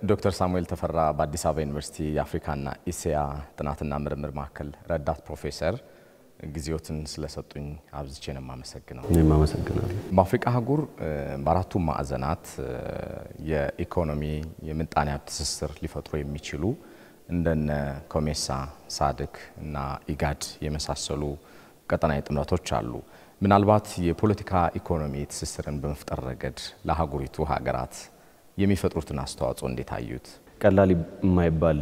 ዶክተር ሳሙኤል ተፈራ በአዲስ አበባ ዩኒቨርሲቲ የአፍሪካና ኢሲያ ጥናትና ምርምር ማዕከል ረዳት ፕሮፌሰር ጊዜዎትን ስለሰጡኝ አብዝቼ ነው የማመሰግነው። እኔም አመሰግናለሁ። በአፍሪካ አህጉር በአራቱም ማዕዘናት የኢኮኖሚ የምጣኔ ሀብት ትስስር ሊፈጥሩ የሚችሉ እንደነ ኮሜሳ፣ ሳድክ እና ኢጋድ የመሳሰሉ ቀጠናዊ ጥምረቶች አሉ። ምናልባት የፖለቲካ ኢኮኖሚ ትስስርን በመፍጠር ረገድ ለአህጉሪቱ ሀገራት የሚፈጥሩትን አስተዋጽኦ እንዴት አዩት? ቀላል የማይባል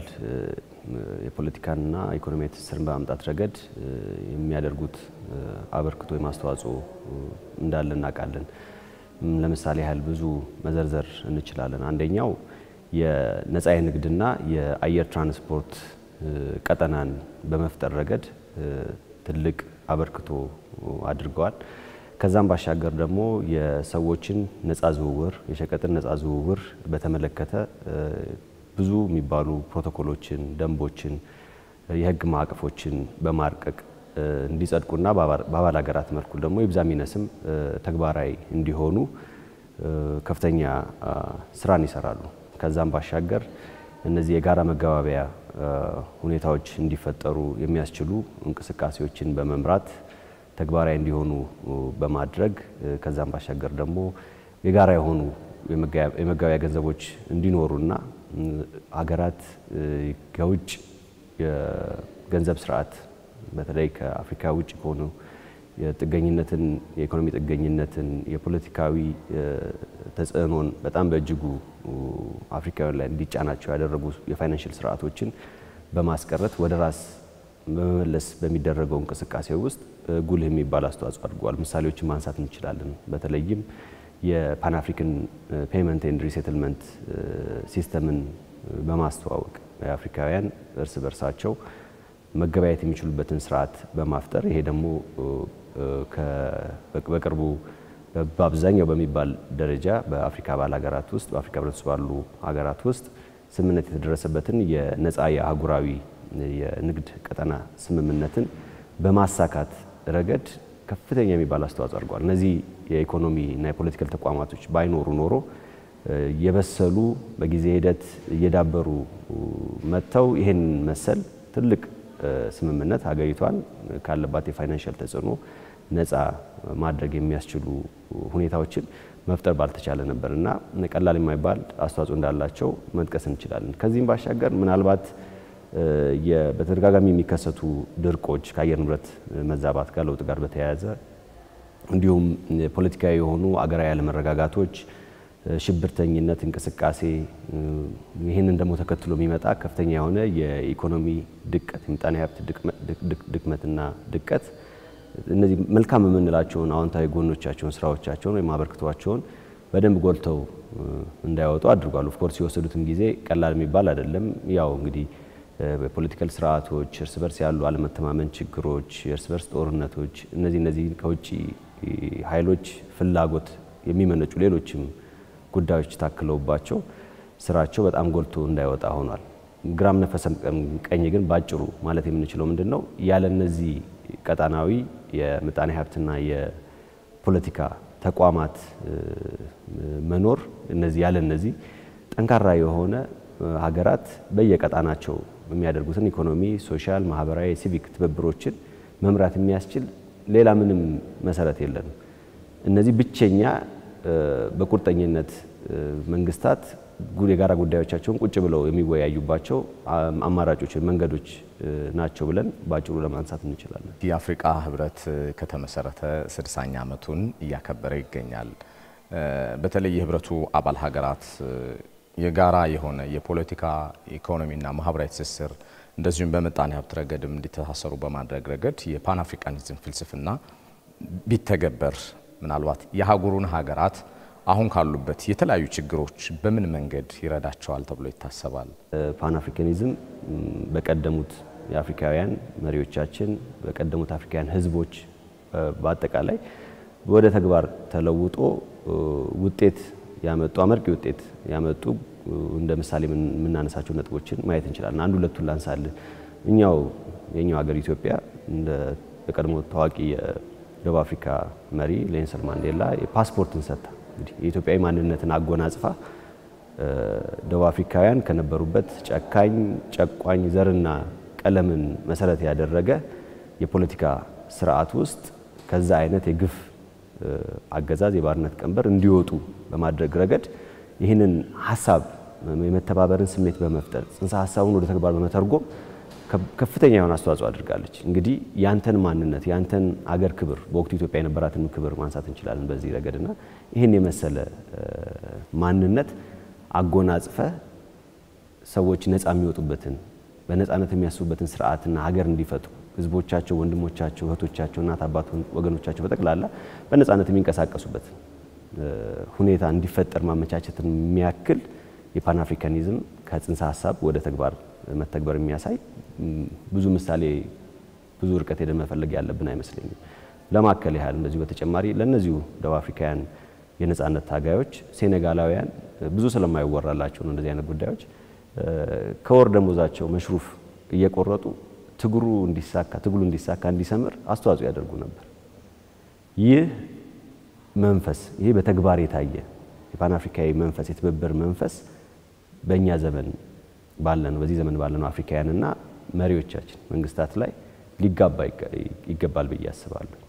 የፖለቲካና ኢኮኖሚያዊ ትስስርን በማምጣት ረገድ የሚያደርጉት አበርክቶ ወይም አስተዋጽኦ እንዳለ እናውቃለን። ለምሳሌ ያህል ብዙ መዘርዘር እንችላለን። አንደኛው የነጻ የንግድና የአየር ትራንስፖርት ቀጠናን በመፍጠር ረገድ ትልቅ አበርክቶ አድርገዋል። ከዛም ባሻገር ደግሞ የሰዎችን ነጻ ዝውውር፣ የሸቀጥን ነጻ ዝውውር በተመለከተ ብዙ የሚባሉ ፕሮቶኮሎችን፣ ደንቦችን፣ የህግ ማዕቀፎችን በማርቀቅ እንዲጸድቁና በአባል ሀገራት መልኩ ደግሞ ይብዛ ሚነስም ተግባራዊ እንዲሆኑ ከፍተኛ ስራን ይሰራሉ። ከዛም ባሻገር እነዚህ የጋራ መገባበያ ሁኔታዎች እንዲፈጠሩ የሚያስችሉ እንቅስቃሴዎችን በመምራት ተግባራዊ እንዲሆኑ በማድረግ ከዛም ባሻገር ደግሞ የጋራ የሆኑ የመገበያያ ገንዘቦች እንዲኖሩና ሀገራት ከውጭ የገንዘብ ስርዓት በተለይ ከአፍሪካ ውጭ ከሆኑ የጥገኝነትን የኢኮኖሚ ጥገኝነትን የፖለቲካዊ ተጽዕኖን በጣም በእጅጉ አፍሪካውያን ላይ እንዲጫናቸው ያደረጉ የፋይናንሽል ስርዓቶችን በማስቀረት ወደ ራስ በመመለስ በሚደረገው እንቅስቃሴ ውስጥ ጉልህ የሚባል አስተዋጽኦ አድርገዋል። ምሳሌዎችን ማንሳት እንችላለን። በተለይም የፓን አፍሪካን ፔመንት ኤንድ ሪሴትልመንት ሲስተምን በማስተዋወቅ የአፍሪካውያን እርስ በርሳቸው መገበያየት የሚችሉበትን ስርዓት በማፍጠር ይሄ ደግሞ በቅርቡ በአብዛኛው በሚባል ደረጃ በአፍሪካ አባል ሀገራት ውስጥ በአፍሪካ ህብረት ውስጥ ባሉ ሀገራት ውስጥ ስምምነት የተደረሰበትን የነፃ የአህጉራዊ የንግድ ቀጠና ስምምነትን በማሳካት ረገድ ከፍተኛ የሚባል አስተዋጽኦ አድርገዋል። እነዚህ የኢኮኖሚ እና የፖለቲካል ተቋማቶች ባይኖሩ ኖሮ የበሰሉ በጊዜ ሂደት እየዳበሩ መጥተው ይህን መሰል ትልቅ ስምምነት ሀገሪቷን ካለባት የፋይናንሻል ተጽዕኖ ነፃ ማድረግ የሚያስችሉ ሁኔታዎችን መፍጠር ባልተቻለ ነበር እና ቀላል የማይባል አስተዋጽኦ እንዳላቸው መጥቀስ እንችላለን። ከዚህም ባሻገር ምናልባት በተደጋጋሚ የሚከሰቱ ድርቆች ከአየር ንብረት መዛባት ጋር ለውጥ ጋር በተያያዘ እንዲሁም ፖለቲካዊ የሆኑ አገራዊ አለመረጋጋቶች፣ ሽብርተኝነት እንቅስቃሴ ይህንን ደግሞ ተከትሎ የሚመጣ ከፍተኛ የሆነ የኢኮኖሚ ድቀት፣ የምጣኔ ሀብት ድክመትና ድቀት እነዚህ መልካም የምንላቸውን አዎንታዊ ጎኖቻቸውን ስራዎቻቸውን ወይም አበርክቷቸውን በደንብ ጎልተው እንዳይወጡ አድርጓል። ኦፍኮርስ የወሰዱትም ጊዜ ቀላል የሚባል አይደለም። ያው እንግዲህ በፖለቲካል ስርዓቶች እርስ በርስ ያሉ አለመተማመን ችግሮች፣ የእርስ በርስ ጦርነቶች፣ እነዚህ እነዚህ ከውጭ ኃይሎች ፍላጎት የሚመነጩ ሌሎችም ጉዳዮች ታክለውባቸው ስራቸው በጣም ጎልቶ እንዳይወጣ ሆኗል። ግራም ነፈሰም ቀኝ ግን ባጭሩ ማለት የምንችለው ምንድን ነው ያለ እነዚህ ቀጣናዊ የምጣኔ ሀብትና የፖለቲካ ተቋማት መኖር እነዚህ ያለ እነዚህ ጠንካራ የሆነ ሀገራት በየቀጣናቸው የሚያደርጉትን ኢኮኖሚ፣ ሶሻል፣ ማህበራዊ፣ ሲቪክ ትብብሮችን መምራት የሚያስችል ሌላ ምንም መሰረት የለንም። እነዚህ ብቸኛ በቁርጠኝነት መንግስታት የጋራ ጉዳዮቻቸውን ቁጭ ብለው የሚወያዩባቸው አማራጮች መንገዶች ናቸው ብለን በአጭሩ ለማንሳት እንችላለን። የአፍሪቃ ህብረት ከተመሰረተ ስድሳኛ ዓመቱን እያከበረ ይገኛል። በተለይ የህብረቱ አባል ሀገራት የጋራ የሆነ የፖለቲካ ኢኮኖሚና ማህበራዊ ትስስር እንደዚሁም በምጣኔ ሀብት ረገድም እንዲተሳሰሩ በማድረግ ረገድ የፓን አፍሪካኒዝም ፍልስፍና ቢተገበር ምናልባት የአህጉሩን ሀገራት አሁን ካሉበት የተለያዩ ችግሮች በምን መንገድ ይረዳቸዋል ተብሎ ይታሰባል? ፓን አፍሪካኒዝም በቀደሙት የአፍሪካውያን መሪዎቻችን በቀደሙት አፍሪካውያን ህዝቦች በአጠቃላይ ወደ ተግባር ተለውጦ ውጤት ያመጡ አመርቂ ውጤት ያመጡ እንደ ምሳሌ የምናነሳቸው ነጥቦችን ማየት እንችላለን። አንድ ሁለቱን ላንሳልን። እኛው የኛው ሀገር ኢትዮጵያ እንደ በቀድሞ ታዋቂ የደቡብ አፍሪካ መሪ ኔልሰን ማንዴላ የፓስፖርትን ሰጥታ እንግዲህ የኢትዮጵያዊ ማንነትን አጎናጽፋ ደቡብ አፍሪካውያን ከነበሩበት ጨካኝ፣ ጨቋኝ፣ ዘርና ቀለምን መሰረት ያደረገ የፖለቲካ ስርዓት ውስጥ ከዛ አይነት የግፍ አገዛዝ የባርነት ቀንበር እንዲወጡ በማድረግ ረገድ ይህንን ሀሳብ የመተባበርን ስሜት በመፍጠር ጽንሰ ሀሳቡን ወደ ተግባር በመተርጎም ከፍተኛ የሆነ አስተዋጽኦ አድርጋለች። እንግዲህ ያንተን ማንነት ያንተን አገር ክብር በወቅቱ ኢትዮጵያ የነበራትን ክብር ማንሳት እንችላለን በዚህ ረገድና ይህን የመሰለ ማንነት አጎናጽፈ ሰዎች ነፃ የሚወጡበትን በነፃነት የሚያስቡበትን ስርዓትና ሀገር እንዲፈጥሩ ህዝቦቻቸው፣ ወንድሞቻቸው፣ እህቶቻቸው፣ እናት አባት ወገኖቻቸው በጠቅላላ በነፃነት የሚንቀሳቀሱበት ሁኔታ እንዲፈጠር ማመቻቸትን የሚያክል የፓን አፍሪካኒዝም ከጽንሰ ሀሳብ ወደ ተግባር መተግበር የሚያሳይ ብዙ ምሳሌ ብዙ ርቀት ሄደን መፈለግ ያለብን አይመስለኝም። ለማከል ያህል እንደዚሁ በተጨማሪ ለእነዚሁ ደቡብ አፍሪካውያን የነፃነት ታጋዮች ሴኔጋላውያን ብዙ ስለማይወራላቸው ነው እንደዚህ አይነት ጉዳዮች ከወር ደሞዛቸው መሽሩፍ እየቆረጡ ትግሩ እንዲሳካ ትግሉ እንዲሳካ እንዲሰምር አስተዋጽኦ ያደርጉ ነበር። ይህ መንፈስ ይህ በተግባር የታየ የፓን አፍሪካዊ መንፈስ የትብብር መንፈስ በእኛ ዘመን ባለነው በዚህ ዘመን ባለነው አፍሪካውያንና መሪዎቻችን መንግስታት ላይ ሊጋባ ይገባል ብዬ አስባለሁ።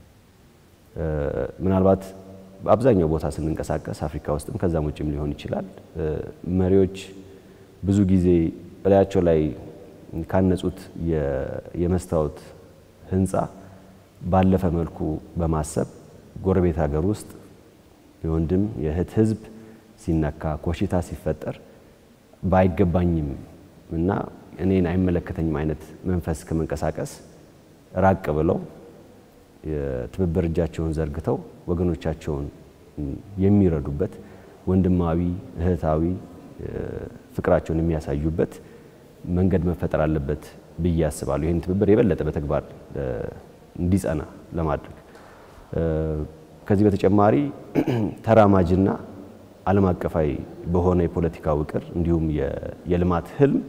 ምናልባት በአብዛኛው ቦታ ስንንቀሳቀስ አፍሪካ ውስጥም ከዛም ውጭም ሊሆን ይችላል መሪዎች ብዙ ጊዜ እላያቸው ላይ ካነጹት የመስታወት ህንፃ ባለፈ መልኩ በማሰብ ጎረቤት ሀገር ውስጥ የወንድም የእህት ህዝብ ሲነካ ኮሽታ ሲፈጠር ባይገባኝም እና እኔን አይመለከተኝም አይነት መንፈስ ከመንቀሳቀስ ራቅ ብለው የትብብር እጃቸውን ዘርግተው ወገኖቻቸውን የሚረዱበት ወንድማዊ እህታዊ ፍቅራቸውን የሚያሳዩበት መንገድ መፈጠር አለበት ብዬ አስባለሁ። ይህን ትብብር የበለጠ በተግባር እንዲጸና ለማድረግ ከዚህ በተጨማሪ ተራማጅና ዓለም አቀፋዊ በሆነ የፖለቲካ ውቅር እንዲሁም የልማት ህልም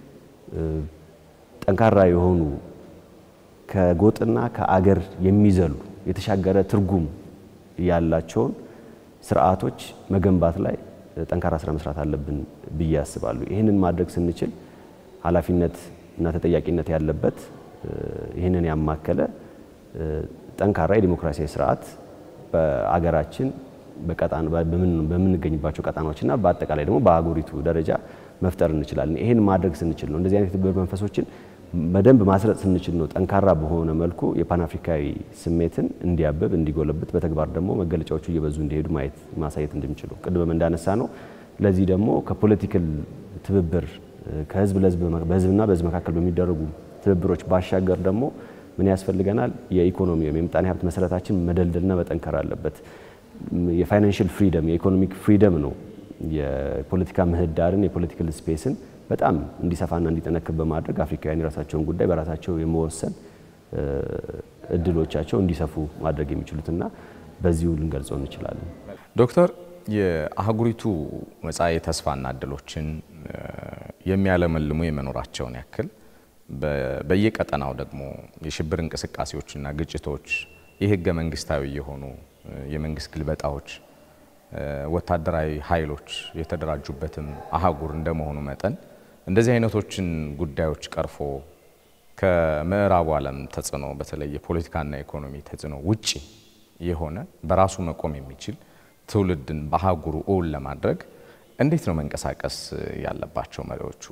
ጠንካራ የሆኑ ከጎጥና ከአገር የሚዘሉ የተሻገረ ትርጉም ያላቸውን ስርዓቶች መገንባት ላይ ጠንካራ ስራ መስራት አለብን ብዬ አስባለሁ። ይህንን ማድረግ ስንችል ኃላፊነት እና ተጠያቂነት ያለበት ይህንን ያማከለ ጠንካራ የዲሞክራሲያዊ ስርዓት በአገራችን በምንገኝባቸው ቀጣናዎችና በአጠቃላይ ደግሞ በአህጉሪቱ ደረጃ መፍጠር እንችላለን። ይህን ማድረግ ስንችል ነው እንደዚህ አይነት የትብብር መንፈሶችን በደንብ ማስረጽ ስንችል ነው ጠንካራ በሆነ መልኩ የፓን አፍሪካዊ ስሜትን እንዲያብብ እንዲጎለብት፣ በተግባር ደግሞ መገለጫዎቹ እየበዙ እንዲሄዱ ማየት ማሳየት እንድንችሉ ቅድም እንዳነሳ ነው። ለዚህ ደግሞ ከፖለቲካል ትብብር ከህዝብ ለህዝብ በህዝብና በህዝብ መካከል በሚደረጉ ትብብሮች ባሻገር ደግሞ ምን ያስፈልገናል? የኢኮኖሚ ወይም የምጣኔ ሀብት መሰረታችን መደልደልና መጠንከር አለበት። የፋይናንሽል ፍሪደም የኢኮኖሚክ ፍሪደም ነው የፖለቲካ ምህዳርን የፖለቲካል ስፔስን በጣም እንዲሰፋና እንዲጠነክር በማድረግ አፍሪካውያን የራሳቸውን ጉዳይ በራሳቸው የመወሰን እድሎቻቸው እንዲሰፉ ማድረግ የሚችሉትና በዚሁ ልንገልጸው እንችላለን። ዶክተር የአህጉሪቱ መጻኢ ተስፋና እድሎችን የሚያለመልሙ የመኖራቸውን ያክል በየቀጠናው ደግሞ የሽብር እንቅስቃሴዎችና ግጭቶች የህገ መንግስታዊ የሆኑ የመንግስት ግልበጣዎች ወታደራዊ ኃይሎች የተደራጁበትም አህጉር እንደመሆኑ መጠን እንደዚህ አይነቶችን ጉዳዮች ቀርፎ ከምዕራቡ ዓለም ተጽዕኖ በተለይ የፖለቲካና የኢኮኖሚ ተጽዕኖ ውጪ የሆነ በራሱ መቆም የሚችል ትውልድን በአህጉሩ እውን ለማድረግ እንዴት ነው መንቀሳቀስ ያለባቸው መሪዎቹ?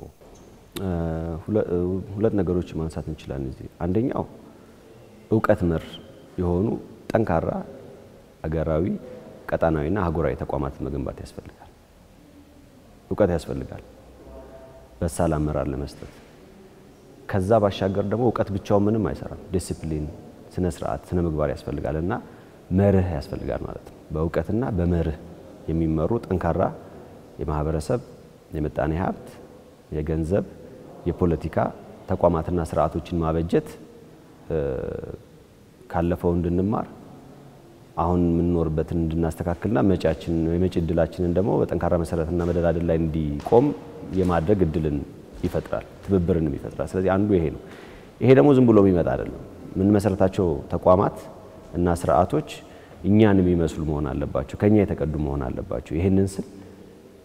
ሁለት ነገሮች ማንሳት እንችላለን እዚህ። አንደኛው እውቀት መር የሆኑ ጠንካራ አገራዊ ቀጣናዊና አህጉራዊ ተቋማትን መገንባት ያስፈልጋል። እውቀት ያስፈልጋል በሳል አመራር ለመስጠት። ከዛ ባሻገር ደግሞ እውቀት ብቻውን ምንም አይሰራም። ዲሲፕሊን፣ ስነ ስርዓት፣ ስነ ምግባር ያስፈልጋል እና መርህ ያስፈልጋል ማለት ነው። በእውቀትና በመርህ የሚመሩ ጠንካራ የማህበረሰብ የምጣኔ ሀብት፣ የገንዘብ፣ የፖለቲካ ተቋማትና ስርዓቶችን ማበጀት ካለፈው እንድንማር አሁን የምንኖርበትን እንድናስተካክልና መጪያችን የመጪ እድላችንን ደግሞ በጠንካራ መሰረትና መደላደል ላይ እንዲቆም የማድረግ እድልን ይፈጥራል፣ ትብብርንም ይፈጥራል። ስለዚህ አንዱ ይሄ ነው። ይሄ ደግሞ ዝም ብሎ የሚመጣ አይደለም። የምንመሰረታቸው ተቋማት እና ስርዓቶች እኛን የሚመስሉ መሆን አለባቸው፣ ከኛ የተቀዱ መሆን አለባቸው። ይህንን ስል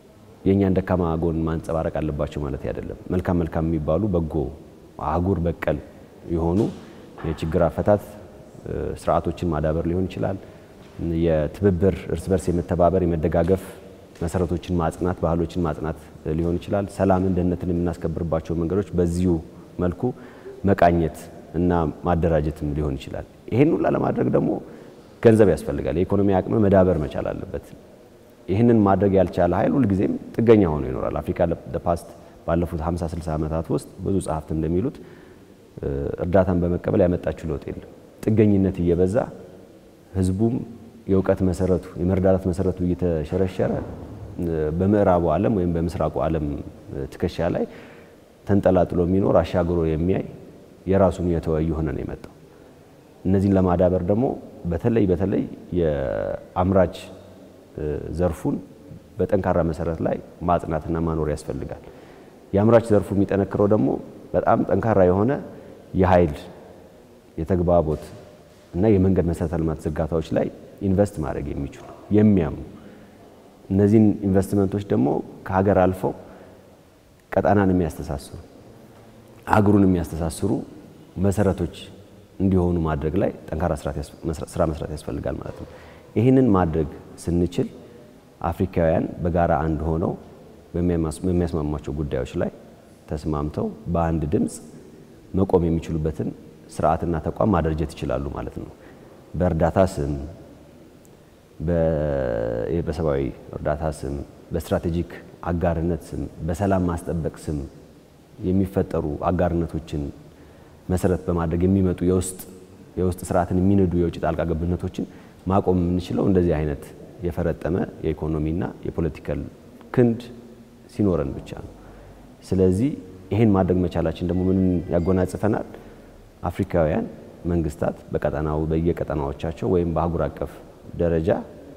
የእኛን ደካማ ጎን ማንጸባረቅ አለባቸው ማለት አይደለም። መልካም መልካም የሚባሉ በጎ አህጉር በቀል የሆኑ የችግር አፈታት ስርዓቶችን ማዳበር ሊሆን ይችላል። የትብብር እርስ በርስ የመተባበር የመደጋገፍ መሰረቶችን ማጽናት፣ ባህሎችን ማጽናት ሊሆን ይችላል። ሰላምን፣ ደህንነትን የምናስከብርባቸው መንገዶች በዚሁ መልኩ መቃኘት እና ማደራጀትም ሊሆን ይችላል። ይህን ሁላ ለማድረግ ደግሞ ገንዘብ ያስፈልጋል። የኢኮኖሚ አቅም መዳበር መቻል አለበት። ይህንን ማድረግ ያልቻለ ኃይል ሁልጊዜም ጥገኛ ሆኖ ይኖራል። አፍሪካ ፓስት ባለፉት 50 60 ዓመታት ውስጥ ብዙ ጸሐፍት እንደሚሉት እርዳታን በመቀበል ያመጣችው ለውጥ የለም። ጥገኝነት እየበዛ ህዝቡም የእውቀት መሰረቱ የመረዳዳት መሰረቱ እየተሸረሸረ በምዕራቡ ዓለም ወይም በምስራቁ ዓለም ትከሻ ላይ ተንጠላጥሎ የሚኖር አሻግሮ የሚያይ የራሱን የተወ እየሆነ ነው የመጣው። እነዚህን ለማዳበር ደግሞ በተለይ በተለይ የአምራች ዘርፉን በጠንካራ መሰረት ላይ ማጽናትና ማኖር ያስፈልጋል። የአምራች ዘርፉ የሚጠነክረው ደግሞ በጣም ጠንካራ የሆነ የኃይል የተግባቦት እና የመንገድ መሰረተ ልማት ዝርጋታዎች ላይ ኢንቨስት ማድረግ የሚችሉ የሚያምኑ እነዚህን ኢንቨስትመንቶች ደግሞ ከሀገር አልፈው ቀጣናን የሚያስተሳስሩ አህጉሩን የሚያስተሳስሩ መሰረቶች እንዲሆኑ ማድረግ ላይ ጠንካራ ስራ መስራት ያስፈልጋል ማለት ነው። ይህንን ማድረግ ስንችል አፍሪካውያን በጋራ አንድ ሆነው በሚያስማማቸው ጉዳዮች ላይ ተስማምተው በአንድ ድምፅ መቆም የሚችሉበትን ስርዓትና ተቋም ማደራጀት ይችላሉ ማለት ነው። በእርዳታ ስም፣ በሰብአዊ እርዳታ ስም፣ በስትራቴጂክ አጋርነት ስም፣ በሰላም ማስጠበቅ ስም የሚፈጠሩ አጋርነቶችን መሰረት በማድረግ የሚመጡ የውስጥ የውስጥ ስርዓትን የሚነዱ የውጭ ጣልቃ ገብነቶችን ማቆም የምንችለው እንደዚህ አይነት የፈረጠመ የኢኮኖሚና የፖለቲካል ክንድ ሲኖረን ብቻ ነው። ስለዚህ ይሄን ማድረግ መቻላችን ደግሞ ምን ያጎናጽፈናል? አፍሪካውያን መንግስታት በቀጠናው በየቀጠናዎቻቸው ወይም በአህጉር አቀፍ ደረጃ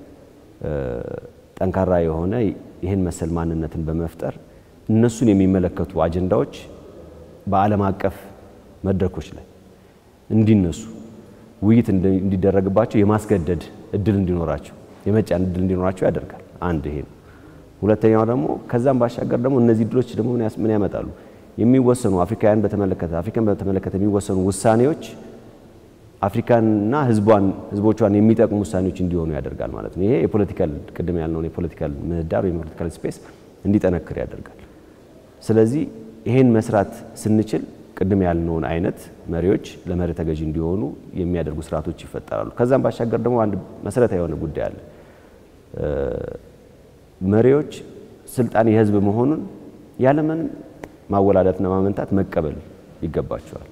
ጠንካራ የሆነ ይህን መሰል ማንነትን በመፍጠር እነሱን የሚመለከቱ አጀንዳዎች በዓለም አቀፍ መድረኮች ላይ እንዲነሱ ውይይት እንዲደረግባቸው የማስገደድ እድል እንዲኖራቸው የመጫን እድል እንዲኖራቸው ያደርጋል። አንድ ይሄ ነው። ሁለተኛው ደግሞ ከዛም ባሻገር ደግሞ እነዚህ እድሎች ደግሞ ምን ያመጣሉ? የሚወሰኑ አፍሪካውያን በተመለከተ አፍሪካን በተመለከተ የሚወሰኑ ውሳኔዎች አፍሪካንና ህዝቧን ህዝቦቿን የሚጠቅሙ ውሳኔዎች እንዲሆኑ ያደርጋል ማለት ነው። ይሄ የፖለቲካል ቅድም ያልነውን የፖለቲካል ምህዳር ወይም የፖለቲካል ስፔስ እንዲጠነክር ያደርጋል። ስለዚህ ይሄን መስራት ስንችል ቅድም ያልነውን አይነት መሪዎች ለመሪ ተገዢ እንዲሆኑ የሚያደርጉ ስርዓቶች ይፈጠራሉ። ከዛም ባሻገር ደግሞ አንድ መሰረታዊ የሆነ ጉዳይ አለ። መሪዎች ስልጣን የህዝብ መሆኑን ያለምን ማወላዳትና ማመንታት መቀበል ይገባቸዋል።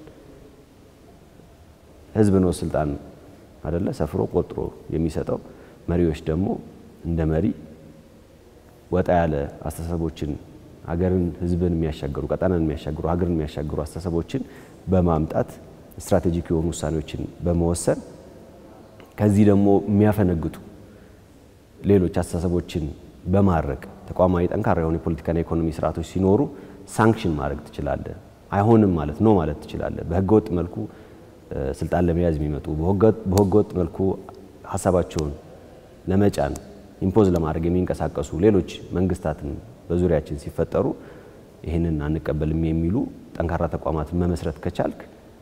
ህዝብ ነው ስልጣን አደለ ሰፍሮ ቆጥሮ የሚሰጠው። መሪዎች ደግሞ እንደ መሪ ወጣ ያለ አስተሳሰቦችን ሀገርን፣ ህዝብን የሚያሻገሩ ቀጠናን የሚያሻግሩ ሀገርን የሚያሻግሩ አስተሳሰቦችን በማምጣት ስትራቴጂክ የሆኑ ውሳኔዎችን በመወሰን ከዚህ ደግሞ የሚያፈነግጡ ሌሎች አስተሳሰቦችን በማድረግ ተቋማዊ ጠንካራ የሆኑ የፖለቲካና የኢኮኖሚ ስርዓቶች ሲኖሩ ሳንክሽን ማድረግ ትችላለህ። አይሆንም ማለት ነው ማለት ትችላለህ። በህገወጥ መልኩ ስልጣን ለመያዝ የሚመጡ በህገወጥ መልኩ ሀሳባቸውን ለመጫን ኢምፖዝ ለማድረግ የሚንቀሳቀሱ ሌሎች መንግስታትን በዙሪያችን ሲፈጠሩ ይህንን አንቀበልም የሚሉ ጠንካራ ተቋማትን መመስረት ከቻልክ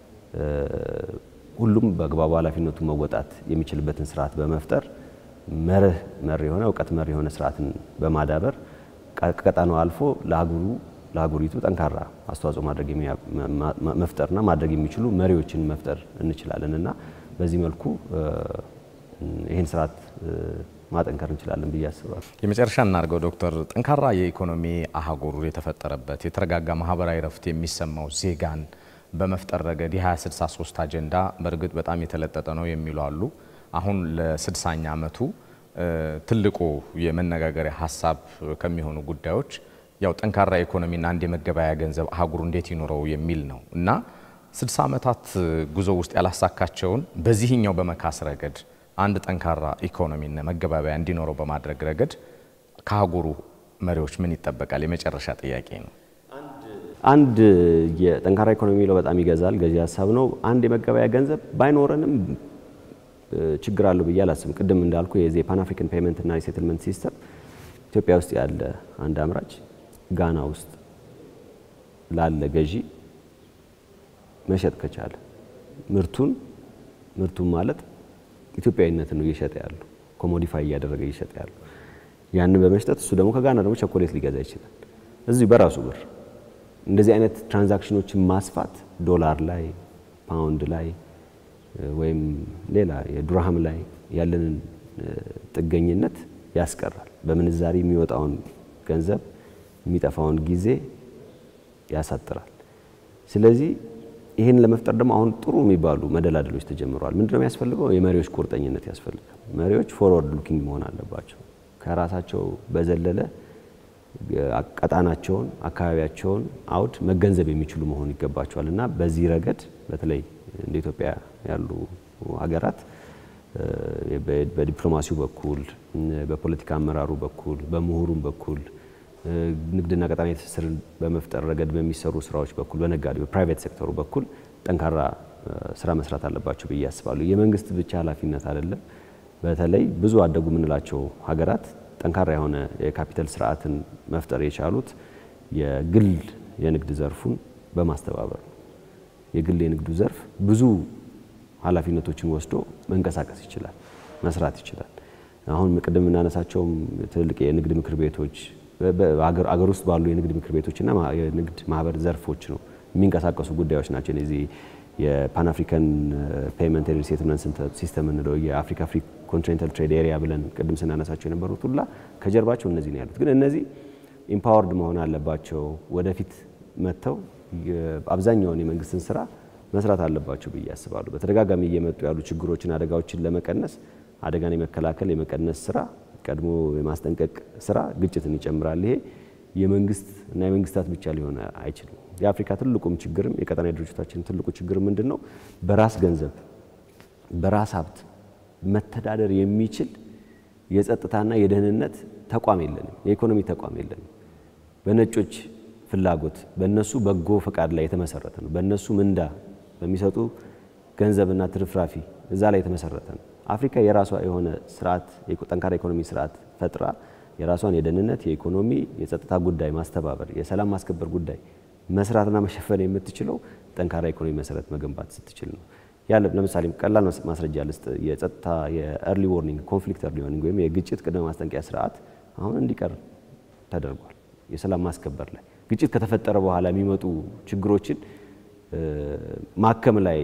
ሁሉም በአግባቡ ኃላፊነቱን መወጣት የሚችልበትን ስርዓት በመፍጠር መርህ መር የሆነ እውቀት መር የሆነ ስርዓትን በማዳበር ከቀጣናው አልፎ ለሀገሩ ለሀገሪቱ ጠንካራ አስተዋጽኦ ማድረግ መፍጠርና ማድረግ የሚችሉ መሪዎችን መፍጠር እንችላለን እና በዚህ መልኩ ይህን ስርዓት ማጠንከር እንችላለን ብዬ አስባለሁ። የመጨረሻ እናድርገው ዶክተር፣ ጠንካራ የኢኮኖሚ አህጉር የተፈጠረበት የተረጋጋ ማህበራዊ ረፍት የሚሰማው ዜጋን በመፍጠር ረገድ የ2063 አጀንዳ በእርግጥ በጣም የተለጠጠ ነው የሚሉ አሉ። አሁን ለስድሳኛ ዓመቱ ትልቁ የመነጋገሪያ ሀሳብ ከሚሆኑ ጉዳዮች ያው ጠንካራ ኢኮኖሚና አንድ የመገበያያ ገንዘብ አህጉሩ እንዴት ይኖረው የሚል ነው እና 60 ዓመታት ጉዞ ውስጥ ያላሳካቸውን በዚህኛው በመካስ ረገድ አንድ ጠንካራ ኢኮኖሚና መገባበያ እንዲኖረው በማድረግ ረገድ ከአህጉሩ መሪዎች ምን ይጠበቃል? የመጨረሻ ጥያቄ ነው። አንድ የጠንካራ ኢኮኖሚ የሚለው በጣም ይገዛል፣ ገዢ ሀሳብ ነው። አንድ የመገበያያ ገንዘብ ባይኖረንም ችግር አለው ብዬ አላስብም። ቅድም እንዳልኩ የዚህ የፓን አፍሪካን ፔመንት እና የሴትልመንት ሲስተም ኢትዮጵያ ውስጥ ያለ አንድ አምራች ጋና ውስጥ ላለ ገዢ መሸጥ ከቻለ ምርቱን ምርቱን ማለት ኢትዮጵያዊነትን ነው እየሸጠ ያለው ኮሞዲፋይ እያደረገ እየሸጠ ያለው ያንን በመሽጠት እሱ ደግሞ ከጋና ደግሞ ቸኮሌት ሊገዛ ይችላል እዚሁ በራሱ ብር። እንደዚህ አይነት ትራንዛክሽኖችን ማስፋት ዶላር ላይ ፓውንድ ላይ ወይም ሌላ የዱርሃም ላይ ያለንን ጥገኝነት ያስቀራል። በምንዛሪ የሚወጣውን ገንዘብ የሚጠፋውን ጊዜ ያሳጥራል። ስለዚህ ይህን ለመፍጠር ደግሞ አሁን ጥሩ የሚባሉ መደላደሎች ተጀምረዋል። ምንድነው የሚያስፈልገው? የመሪዎች ቁርጠኝነት ያስፈልጋል። መሪዎች ፎርወርድ ሉኪንግ መሆን አለባቸው። ከራሳቸው በዘለለ ቀጣናቸውን፣ አካባቢያቸውን አውድ መገንዘብ የሚችሉ መሆን ይገባቸዋል እና በዚህ ረገድ በተለይ እንደ ኢትዮጵያ ያሉ ሀገራት በዲፕሎማሲው በኩል በፖለቲካ አመራሩ በኩል በምሁሩም በኩል ንግድና ቀጣናዊ ትስስርን በመፍጠር ረገድ በሚሰሩ ስራዎች በኩል በነጋዴ በፕራይቬት ሴክተሩ በኩል ጠንካራ ስራ መስራት አለባቸው ብዬ አስባለሁ። የመንግስት ብቻ ኃላፊነት አይደለም። በተለይ ብዙ አደጉ የምንላቸው ሀገራት ጠንካራ የሆነ የካፒታል ስርዓትን መፍጠር የቻሉት የግል የንግድ ዘርፉን በማስተባበር ነው። የግል የንግዱ ዘርፍ ብዙ ኃላፊነቶችን ወስዶ መንቀሳቀስ ይችላል፣ መስራት ይችላል። አሁን ቅድም የምናነሳቸውም ትልልቅ የንግድ ምክር ቤቶች አገር ውስጥ ባሉ የንግድ ምክር ቤቶችና የንግድ ማህበር ዘርፎች ነው የሚንቀሳቀሱ ጉዳዮች ናቸው። እነዚህ የፓን አፍሪካን ፔመንት ሪሴትልመንት ሲስተም እንለው የአፍሪካ ፍሪ ኮንቲኔንታል ትሬድ ኤሪያ ብለን ቅድም ስናነሳቸው የነበሩት ሁላ ከጀርባቸው እነዚህ ነው ያሉት። ግን እነዚህ ኢምፓወርድ መሆን አለባቸው። ወደፊት መጥተው አብዛኛውን የመንግስትን ስራ መስራት አለባቸው ብዬ አስባለሁ። በተደጋጋሚ እየመጡ ያሉ ችግሮችን፣ አደጋዎችን ለመቀነስ አደጋን የመከላከል የመቀነስ ስራ ቀድሞ የማስጠንቀቅ ስራ ግጭትን ይጨምራል። ይሄ የመንግስት እና የመንግስታት ብቻ ሊሆን አይችልም። የአፍሪካ ትልቁም ችግርም የቀጠናዊ ድርጅቶቻችን ትልቁ ችግር ምንድን ነው? በራስ ገንዘብ በራስ ሀብት መተዳደር የሚችል የጸጥታና የደህንነት ተቋም የለንም። የኢኮኖሚ ተቋም የለንም። በነጮች ፍላጎት በእነሱ በጎ ፈቃድ ላይ የተመሰረተ ነው። በእነሱ ምንዳ በሚሰጡ ገንዘብና ትርፍራፊ እዛ ላይ የተመሰረተ ነው። አፍሪካ የራሷ የሆነ ስርዓት ጠንካራ ኢኮኖሚ ስርዓት ፈጥራ የራሷን የደህንነት፣ የኢኮኖሚ፣ የጸጥታ ጉዳይ ማስተባበር፣ የሰላም ማስከበር ጉዳይ መስራትና መሸፈን የምትችለው ጠንካራ ኢኮኖሚ መሰረት መገንባት ስትችል ነው። ያለ ለምሳሌ ቀላል ማስረጃ ልስጥ። የጸጥታ የኤርሊ ዎርኒንግ ኮንፍሊክት ኤርሊ ዎርኒንግ ወይም የግጭት ቅድመ ማስጠንቀቂያ ስርዓት አሁን እንዲቀር ተደርጓል። የሰላም ማስከበር ላይ ግጭት ከተፈጠረ በኋላ የሚመጡ ችግሮችን ማከም ላይ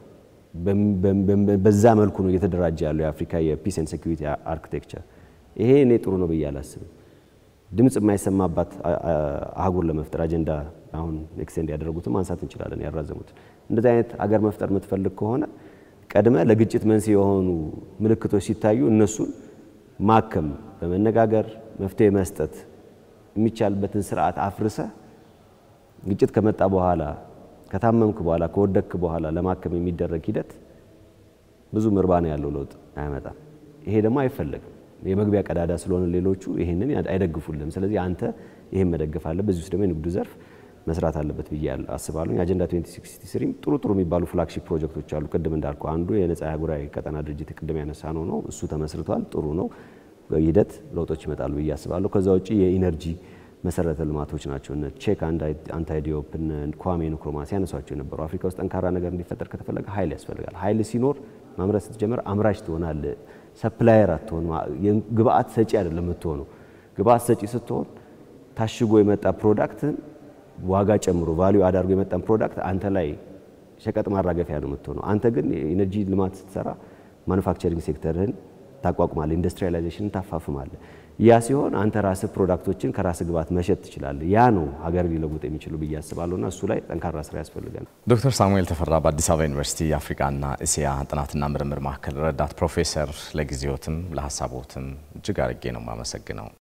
በዛ መልኩ ነው እየተደራጀ ያለው የአፍሪካ የፒስ ኤንድ ሴኩሪቲ አርኪቴክቸር። ይሄ እኔ ጥሩ ነው ብዬ አላስብም። ድምፅ የማይሰማባት አህጉር ለመፍጠር አጀንዳ አሁን ኤክስቴንድ ያደረጉትን ማንሳት እንችላለን፣ ያራዘሙትን። እንደዚህ አይነት አገር መፍጠር የምትፈልግ ከሆነ ቀድመ ለግጭት መንስኤ የሆኑ ምልክቶች ሲታዩ እነሱን ማከም፣ በመነጋገር መፍትሄ መስጠት የሚቻልበትን ስርዓት አፍርሰ ግጭት ከመጣ በኋላ ከታመምክ በኋላ ከወደክ በኋላ ለማከም የሚደረግ ሂደት ብዙ ምርባና ያለው ለውጥ አያመጣም። ይሄ ደግሞ አይፈለግም። የመግቢያ ቀዳዳ ስለሆነ ሌሎቹ ይህንን አይደግፉልም። ስለዚህ አንተ ይህን መደገፍ አለ። በዚህ ውስጥ ደግሞ የንግዱ ዘርፍ መስራት አለበት ብዬ አስባለሁ። የአጀንዳ 2063 ጥሩ ጥሩ የሚባሉ ፍላግሺፕ ፕሮጀክቶች አሉ። ቅድም እንዳልኩ አንዱ የነጻ አህጉራዊ ቀጠና ድርጅት ቅድም ያነሳ ነው ነው እሱ ተመስርቷል። ጥሩ ነው። ሂደት ለውጦች ይመጣሉ ብዬ አስባለሁ። ከዛ ውጭ የኢነርጂ መሰረተ ልማቶች ናቸው። እነ ቼክ አንታይ ዲዮፕ እነ ኳሜ ንክሩማ ሲያነሷቸው የነበሩ አፍሪካ ውስጥ ጠንካራ ነገር እንዲፈጠር ከተፈለገ ኃይል ያስፈልጋል። ኃይል ሲኖር ማምረት ስትጀምር አምራች ትሆናል። ሰፕላየር አትሆን። ግብአት ሰጪ አይደለም የምትሆነው። ግብአት ሰጪ ስትሆን ታሽጎ የመጣ ፕሮዳክትን ዋጋ ጨምሮ ቫሊዩ አዳርጎ የመጣን ፕሮዳክት አንተ ላይ ሸቀጥ ማራገፊያ ነው የምትሆነው። አንተ ግን የኢነርጂ ልማት ስትሰራ ማኑፋክቸሪንግ ሴክተርህን ታቋቁማለህ፣ ኢንዱስትሪያላይዜሽንን ታፋፍማለህ። ያ ሲሆን አንተ ራስህ ፕሮዳክቶችን ከራስህ ግብዓት መሸጥ ትችላለህ። ያ ነው ሀገር ሊለውጥ የሚችሉ ብዬ አስባለሁና እሱ ላይ ጠንካራ ስራ ያስፈልጋል። ዶክተር ሳሙኤል ተፈራ በአዲስ አበባ ዩኒቨርሲቲ የአፍሪካና እስያ ጥናትና ምርምር ማዕከል ረዳት ፕሮፌሰር፣ ለጊዜዎትም ለሀሳቦትም እጅግ አድርጌ ነው የማመሰግነው።